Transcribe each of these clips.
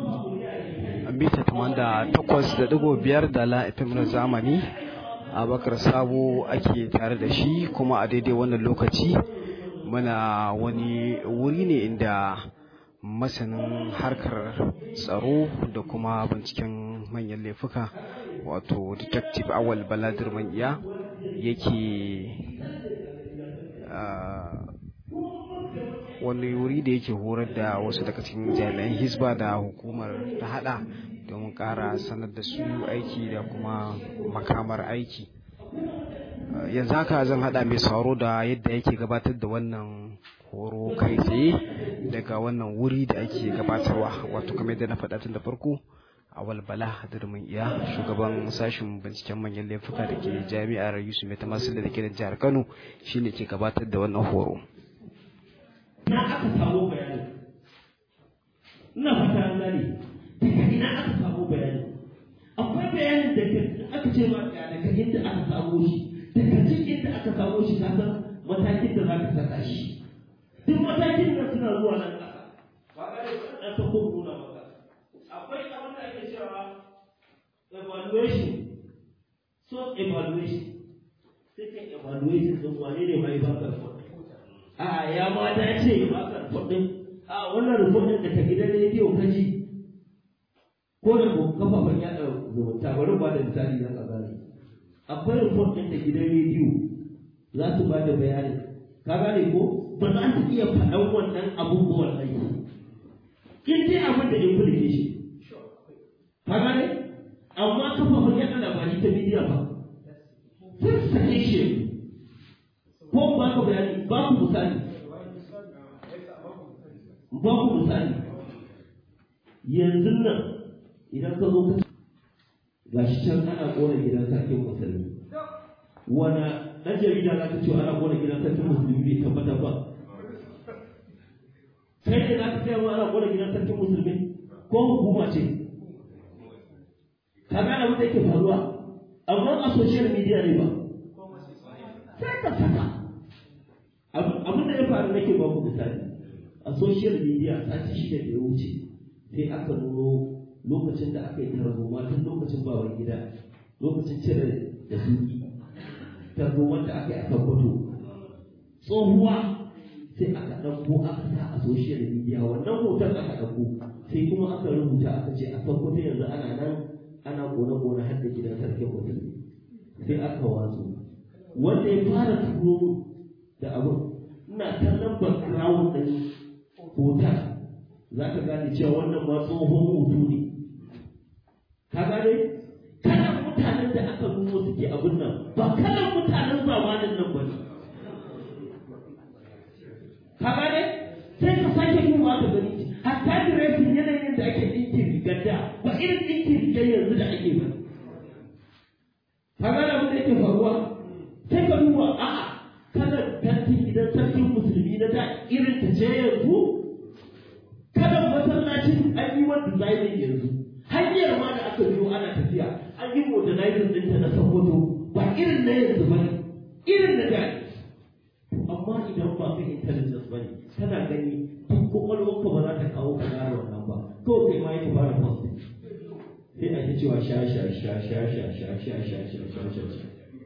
mita da takwas da digo biyar da la FM na zamani abakar sabo ake tare da shi kuma a daidai wannan lokaci muna wani wuri ne inda masanin harkar tsaro da kuma binciken manyan laifuka wato detective awal baladir iya yake wani wuri da yake horar da wasu daga cikin jami'an hisba da hukumar ta hada domin kara sanar da su aiki da kuma makamar aiki yanzu haka zan hada mai sauro da yadda yake gabatar da wannan horo kai tsaye daga wannan wuri da ake gabatarwa wato kamar yadda na faɗa tun da farko awal bala durmin iya shugaban sashen binciken manyan laifuka da ke jami'ar yusuf mai tamasil da ke da jihar kano shine ke gabatar da wannan horo na aka samu bayani ina fata an gane daga ina aka samu bayani akwai bayanin da aka ce ma daga inda aka samu shi daga cikin inda aka samu shi ka san matakin da za ka saka shi duk matakin da suna zuwa nan ƙasa ba ga da ɗan ta kuma nuna maka akwai abin da ake cewa evaluation so evaluation sai ka evaluation ɗin wane ne mai baka a ya ma dace ba ka rufin a wannan rufin da ka gidan rediyo ka ji ko da ko kafafen yaɗa zumunta bari ba da misali na ka gane akwai rufin da gidan rediyo za su ba da bayani ka gane ko ba za su iya faɗan wannan abubuwan aiki in dai abin da implication ka gane amma kafafen yaɗa labari ta bidiyo ba sun sake shi ko ba ka bayani ba ku misali ba ku misali yanzu nan idan ka zo ka ga shi can ana kona gidan sarkin musulmi wana ɗan jarida za ka ce ana kona gidan sarkin musulmi bai tabbatar ba kai ne za ka ce ana kona gidan sarkin musulmi ko hukuma ce ka gane abin da yake faruwa amma a social media ne ba sai ka saka abin da ya faru nake ba ku misali a social media sati shida da ya wuce sai aka nuno lokacin da aka yi tarzoma tun lokacin bawan gida lokacin cire da suki tarzoma da aka yi a tabbato tsohuwa sai aka ɗauko aka sa a social media wannan hoton aka ɗauko sai kuma aka rubuta aka ce a tabbato yanzu ana nan ana kone-kone har da gidan sarkin mutum sai aka watsu wanda ya fara turo da abin ina kallon background ɗin hoton za ka gane cewa wannan ma tsohon hoto ne ka gane kalan mutanen da aka nuno suke abin nan ba kalan mutanen zamanin nan ba ne ka gane sai ka sake kuma ka gani hatta diresin yanayin da ake ɗinkin rigar da ba irin ɗinkin rigar yanzu da ake ba ka gane abin da yake faruwa sai ka duba a'a kalar tantin gidan sarkin musulmi na da irin ta ce yanzu kalar masallacin an yi wa designing yanzu hanyar ma da aka biyo ana tafiya an yi modernizing ɗinta na sokoto ba irin na yanzu ba ne irin na da amma idan ba ka intelligence ba ne kana gani duk kwakwalwarka ba za ta kawo ka gane wannan ba kawai kai ma yake fara post sai a ta cewa sha sha sha sha sha sha sha sha sha sha sha sha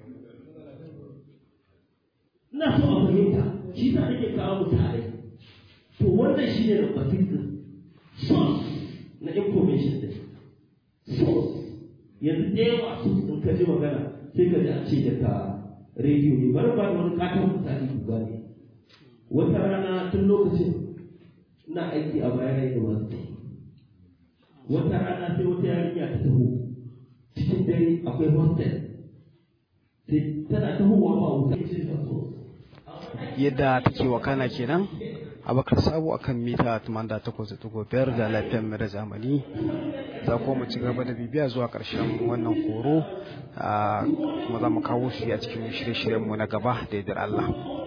ina so a fahimta shi sa nake kawo misalai to wannan shi ne number six source na information din source yanzu da yawa su in ka ji magana sai ka ji a ce daga rediyo ne bari ba da wani katon misali ku gane wata rana tun lokacin ina aiki a bayan university wata rana sai wata yarinya ta taho cikin dare akwai hostel sai tana tahowa ba wuta ce ta so yadda take wakana kenan abakar sabo akan mita 88.5 da lafiyar mara zamani za kuma mu ci gaba da bibiya zuwa ƙarshen wannan horo kuma za mu kawo shi a cikin shirye-shiryenmu na gaba da yardar Allah.